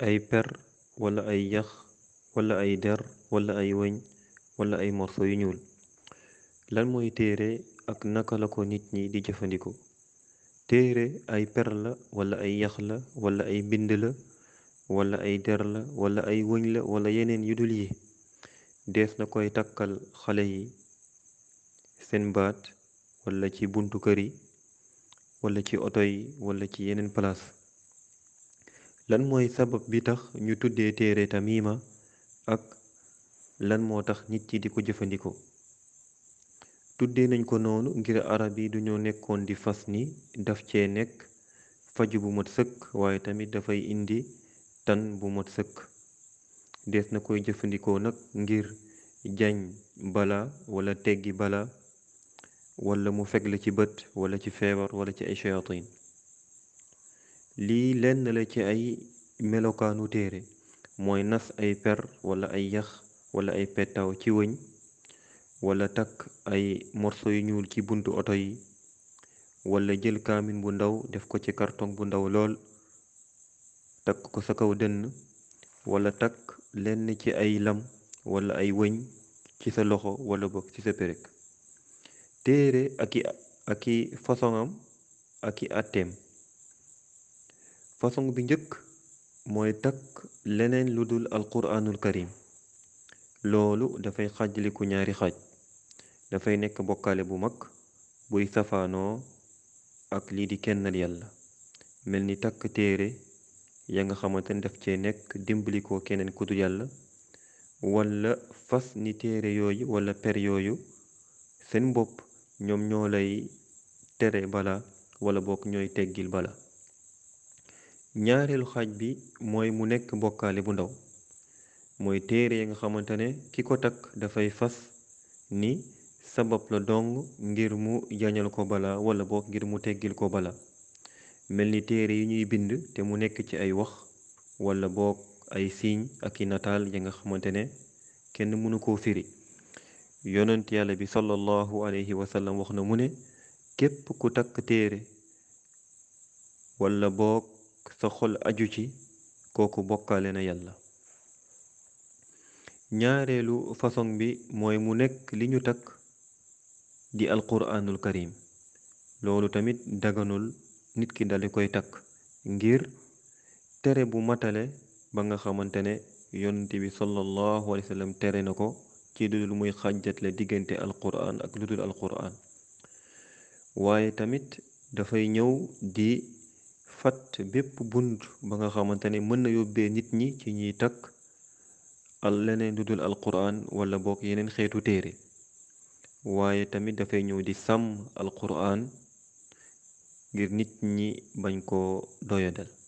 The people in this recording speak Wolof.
ay per wala ay yax wala ay der wala ay wëñ wala ay morso yu ñuul lan mooy téere ak naka la ko nit ñi di jëfandikoo téere ay per la wala ay yax la wala ay mbind la wala ay der la wala ay wëñ la wala yeneen yu dul yi dees na koy takkal xale yi seen baat wala ci buntu kër yi wala ci oto yi wala ci yeneen palaas lan mooy sabab bi tax ñu tuddee téere tamima ak lan moo tax nit yi di ko jëfandikoo tuddee nañ ko noonu ngir arab yi duñoo nekkoon di fas ni daf cee nekk faju bu mat sëkk waaye tamit dafay indi tan bu mat sëkk dees na koy jëfandikoo nag ngir jañ bala wala teggi bala wala mu fekk la ci bët wala ci feebar wala ci ay shayatin lii lenn la ci ay melokaanu téere mooy nas ay per wala ay yax wala ay pettaaw ci wëñ wala takk ay morso yu ñuul ci buntu oto yi wala jël kaamin bu ndaw def ko ci karton bu ndaw lool takk ko sa kaw dënn wala takk lenn ci ay lam wala ay wëñ ci sa loxo wala bokk ci sa perek téere aki aki façonam aki atteem façon bi njëkk mooy takk leneen lu dul alquraanul karim loolu dafay xaajaliku ñaari xaaj dafay nekk bokkaale bu mag buy safaanoo ak lii di kennal yàlla mel ni takk téere ya nga xamante ne daf cee nekk dimbali ko keneen ku dul yàlla wala fas ni téere yooyu wala per yooyu seen bopp ñoom ñoo lay tere bala wala bokk ñooy teggil bala ñaareelu xaaj bi mooy mu nekk bokkaale bu ndaw mooy téere ya nga xamante ne ki ko takk dafay fas ni sabab la dong ngir mu jañal ko bala wala bokk ngir mu teggil ko bala mel ni téere yi ñuy bind te mu nekk ci ay wax wala bokk ay siiñ ak i nataal ya nga xamante ne kenn mënu koo firi yonent yàlla bi sallallahu alayhi wa sallam wax na mu ne képp ku takk téere wala boog sa xol aju ci kooku bokkaale na yàlla ñaareelu façon bi mooy mu nekk li ñu takk di alquraanul karim loolu tamit daganul nit ki dali koy takk ngir tere bu matale ba nga xamante ne yonent bi sallallahu alayhi wa sallam tere na ko ci ludul muy xàjjatle diggante alquran ak ludul alquran waaye tamit dafay ñëw di fat bépp bunt ba nga xamante ne mën na yóbbee nit ñi ci ñuy takk al leneen ludul alquran wala bokk yeneen xeetu téere waaye tamit dafay ñëw di sàmm alquran ngir nit ñi bañ koo doyadal